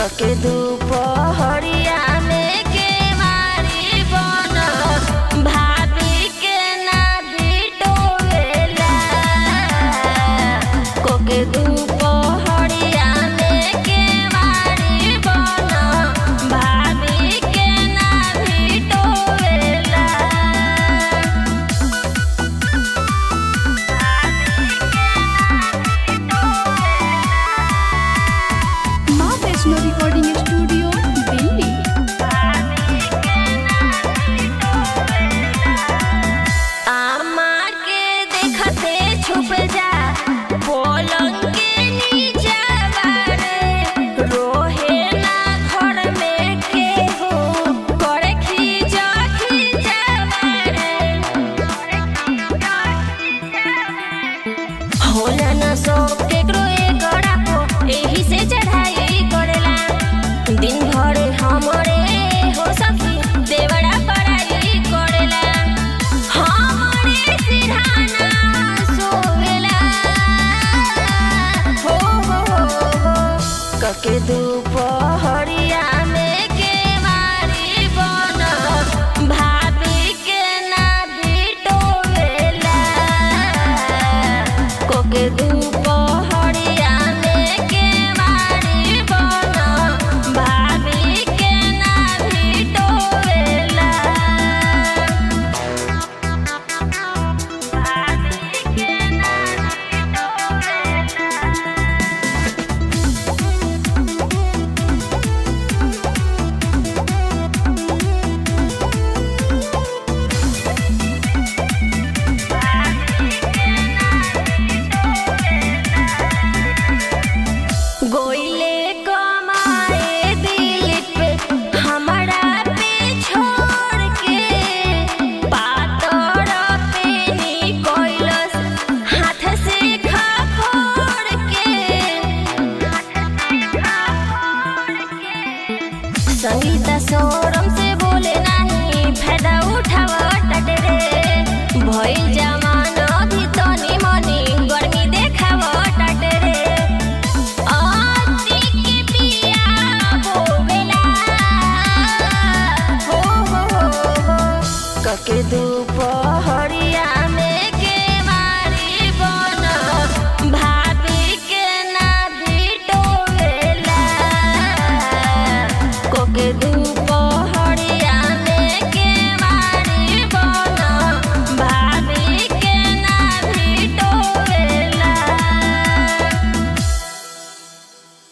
कके दुपहरिया में के मारी बन भाभी के ना बिटोवेला कोके दुपहरिया में के मारी बन भाभी के ना बिटोवेला माँ वैष्णो रिकॉर्डिंग स्टूडियो दिल्ली आमा के देखते छुप जा पलंग के नीचे बारे रोहे ना घर में केहू करे खींचा खींचा बारे होला ना सब केकरो एक गड़ा को एही से चढ़ाई करेला दिन भर हमरे हो सखी देवड़ा पढ़ाई करेला हमरे सिरहाना सोवेला हो हो हो हो कके दुपहरिया में के मारी बन भाभी के ना बिटोवेला कोके दुपहरिया में के मारी बन भाभी के ना बिटोवेला भाभी के ना बिटोवेला गोइले कमाए दिल पे हमरा पे छोड़ के पातर पे निकोइलस हाथ से खखोड़ के संगीता सोरम से बोले नहीं फायदा उठाव टटरे भइल जमा